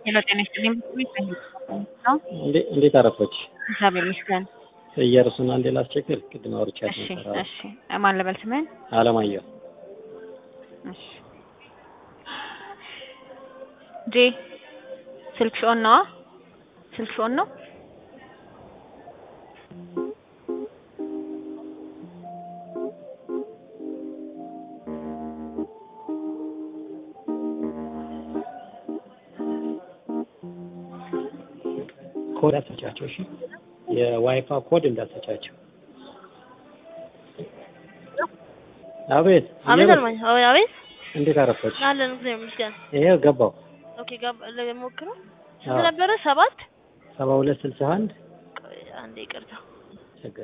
ሄሎ ጤና ይስጥልኝ። ነው እንዴ- እንዴት አረፈች? እግዚአብሔር ይመስገን። እየርሱን አንዴ ላስቸግር። ቅድም አውርቻት እሺ ነበር። እሺ። ማን ልበል ስምህን? አለማየሁ እሺ ጄ ስልክሽ ኦን ነዋ? ስልክሽ ኦን ነው? ኮድ አትሰጫቸው። እሺ የዋይፋ ኮድ እንዳትሰጫቸው። አቤት አቤት እየበ- አልማኝ አቤት አቤት እንዴት አረፈች? አለን እግዚአብሔር ይመስገን። ይሄው ገባው ኦኬ ጋብ ለሞክረው አዎ። ስንት ነበረ? ሰባት ሰባ ሁለት ስልሳ አንድ ቆይ አንዴ ይቅርታ። ችግር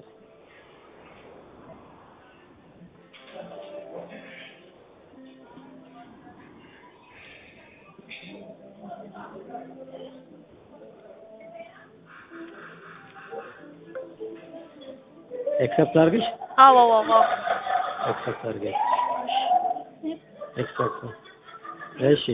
ኤክሰፕት አድርግሽ አዎ አዎ አዎ ኤክሰፕት አድርገሽ ኤክሰፕት እሺ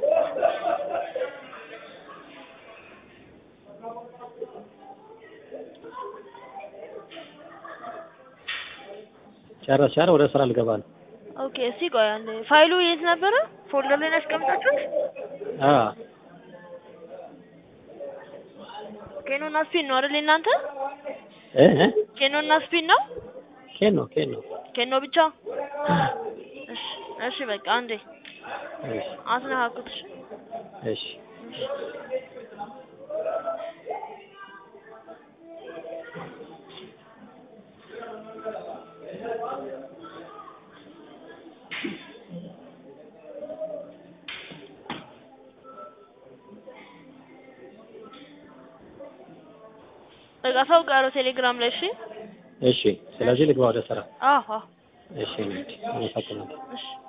ጨረስሽ አይደል? ወደ ስራ ልገባ ነው። ኦኬ እስቲ ቆይ አንዴ ፋይሉ የት ነበረ? ፎልደር ላይ ነው ያስቀምጣችሁት? አዎ ኬኖ እና ስፒን ነው አይደል እናንተ? እ እ ኬኖ እና ስፒን ነው? ኬን ነው ኬን ነው። ኬኖ ብቻ? እሺ እሺ በቃ አንዴ እሺ አስነካኩት። እሺ እሺ በቃ ሰው ጋር ቴሌግራም ላይ እሺ። እሺ። ስለዚህ ልግባ ወደ ስራ። አዎ አዎ እሺ እንሂድ። አመሰግናለሁ። እሺ